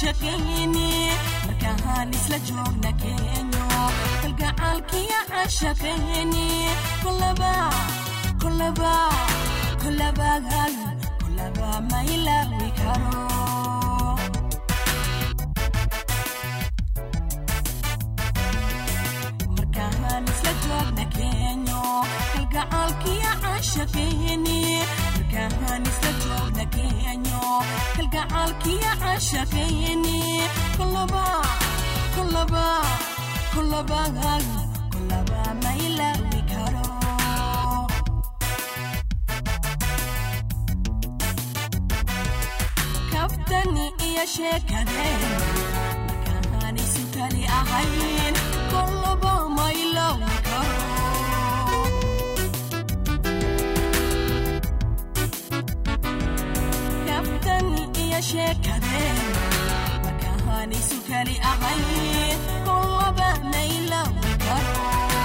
caashaqayni markaan isla joogna keenyo kalgacaalkiya caashaqayni kolaba kolaba kolaba kolaba ma ilaawi karo markaan isla joogna keenyo kalgacaalkiya caashaqayni markaan isla joogna keenyo kalgacaalkiya caashaqayni kolaba kolaba kolaba kolaba ma ilaawi karo kaftani iyo sheekadeen markaan isu kali ahayn kolaba ma ilaawi karo kaftani iyo sheekadeen markaan isu kali ahayn kolaba ma ilaawi karo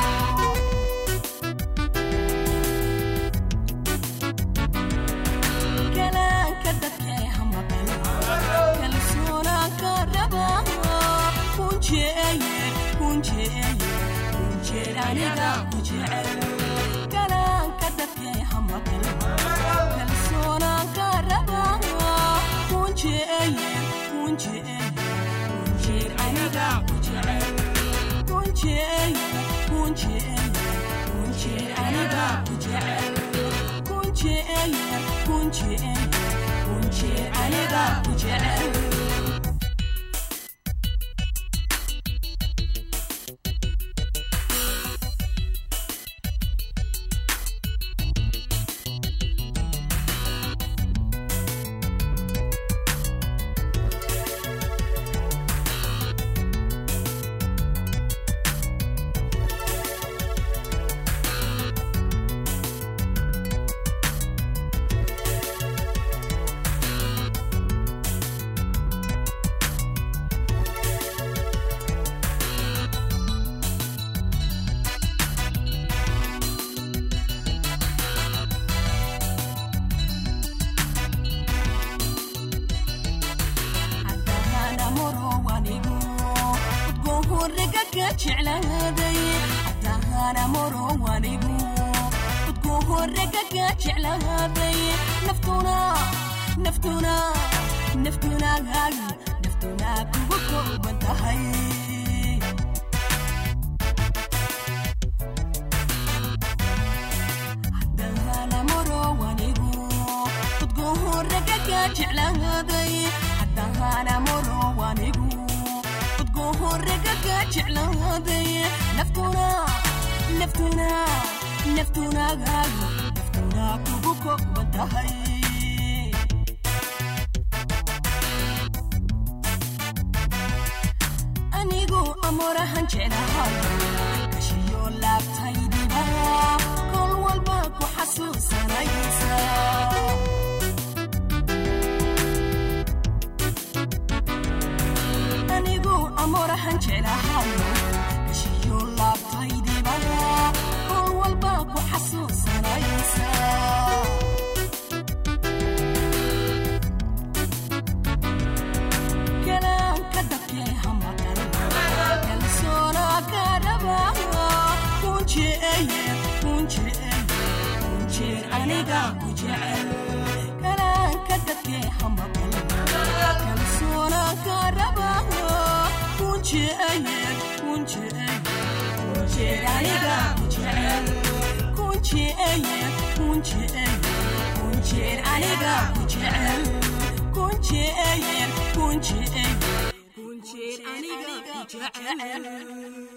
kalaanka dadkee hamaqan kalsoonaanka raba kunjeeye kunjeeye kunjeer aniga ku jecel kalaanka dadkee hamaqan kalsoonaanka raba kunjeeye kunjeeye kunjeer aniga ku jecel kunjeeye kunjeeye kunjeer aniga ku jecel kunjeeye kunjeeye kunjeer aniga ku jecel haddana morowanigu udgohorega ka jeclaaday haddana morowanigu udgohorega ka jeclaaday naftuna naftuna naftuna naftuna kugu kooban tahay haddana morowanigu udgohorega ka jeclaaday haddana morowanigu udgohorega ka jeclaaday naftuna naftuna naftuna naftuna kugu kooban tahay anigu amorahan jeclahay kashiyo laabtaydiba kol walba ku xasuusanaysa anigu amorahan jeclahay kashiyo laabtaydiba kol walba ku xasuusanaysa kalaanka dadkee hamaqan kalsoona ka raba kunjeeye kunjeeye kunjeer aniga ku jecel kalaanka dadkee hamaqan kalsoona ka raba kunjeeye kunjeeye kunjeer aniga ku jecel kunjeeye kunjeeye kunjeer aniga ku jecel kunjeeye kunjeeye kunjeer aniga ku jecel